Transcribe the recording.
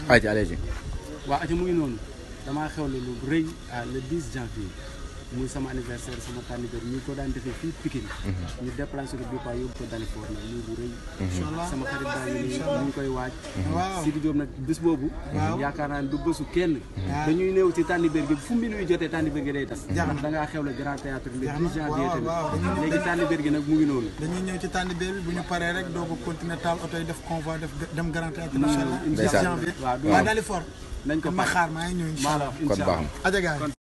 ayca allez-y. waaw ati mu ngi noonu damaa xewle lu rëy ah, le 10 janvier muy sama anniversaire sama tànnibér ñu ko daan defee fii Pikine ñu déplacé ko bi pa yóbbu ko Dalifort nag muy bu rëy Inch'Allah. sama xarit baa ngi nii ñu ngi koy waaj waaw Sidi Diop nag bés boobu Waaw. yaakaar naa ne du bésu kenn Waaw. dañuy néew ci tànnibér gi fu minuit jotee tànnibér gi day tas Jeex na. ndax da ngaa xewle Grand Théâtre le Jeex 10 na. janvier Waaw, waaw, dañuy- tamit léegi tànnibér gi nag mu ngi noonu dañuy ñëw ci tànn bi bu ñu paree rek doo ko continuer taal oto yi def convoi def dem Grand Théâtre incha allah Ndeysaan. janvier Waaw, du- waaw daal di fort nañ ko ma pare. xaar maa ngi ñëw incha maa allah la wax kon incha baax allah na. aja gaay